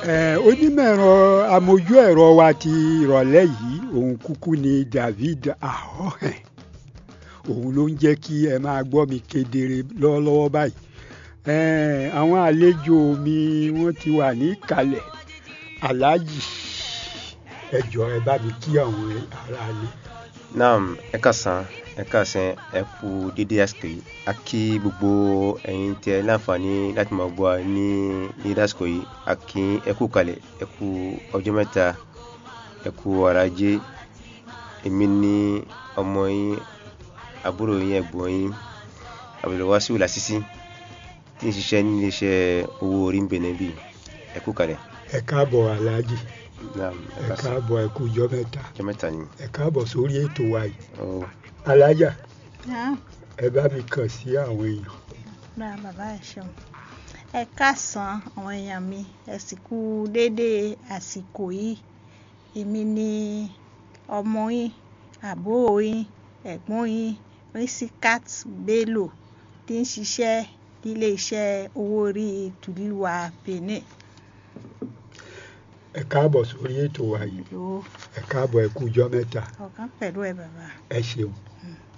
Eh, onímọ̀ ẹ̀rọ amójú ẹ̀rọ wa ti ìrọ̀lẹ́ yìí òun kúkú ni David Ahohen òun ló ń jẹ́ kí ẹ máa gbọ́ mi kedere lọ́wọ́lọ́wọ́ báyìí Eh, àwọn àlejò mi wọ́n ti wà ní ìkàlẹ̀ aláàjì ẹ jọ̀ọ́ ẹ bá mi kí àwọn aráalé. naam ẹ káàsán ẹ káàsán ẹ kú dédé àsìkò yìí a kí gbogbo ẹ̀yin tí ẹ láǹfààní láti máa gbọ́ wa ní ní àsìkò yìí a kí ẹ kú kalẹ̀ ẹ kú ọjọ́ mẹ́ta ẹ kú ọ̀rọ̀ ajé èmi ní ọmọ yín àbúrò yín ẹ̀gbọ́n yín Abdulwasiu Lasisi tí ń ṣiṣẹ́ ní iléeṣẹ́ owó orí ń bẹ̀nẹ̀ bí ẹ kú kalẹ̀ ẹ káàbọ̀ aláàjì naam ẹ ẹ káàsán káàbọ̀ ẹ kú ọjọ́ mẹ́ta ọjọ́ mẹ́ta ni ẹ káàbọ̀ sórí ètò wa yìí ó alájà Ah, ẹ bá mi kàn sí àwọn èèyàn. bá bàbá ẹ ṣeun ẹ káàsán àwọn èèyàn mi ẹ sì kú déédéé àsìkò yìí èmi ni ọmọ yín àbúrò yín ẹ̀gbọ́n yín Risikat Bello tí ń ṣiṣẹ́ nílé iṣẹ́ owó orí tùlùwà Benin ẹ káàbọ̀ sórí ètò wa yìí ìlú ẹ káàbọ̀ ẹ kú ọjọ́ mẹ́ta ọ̀kan pẹ̀lú ẹ bàbá. ẹ ṣeun. Mm.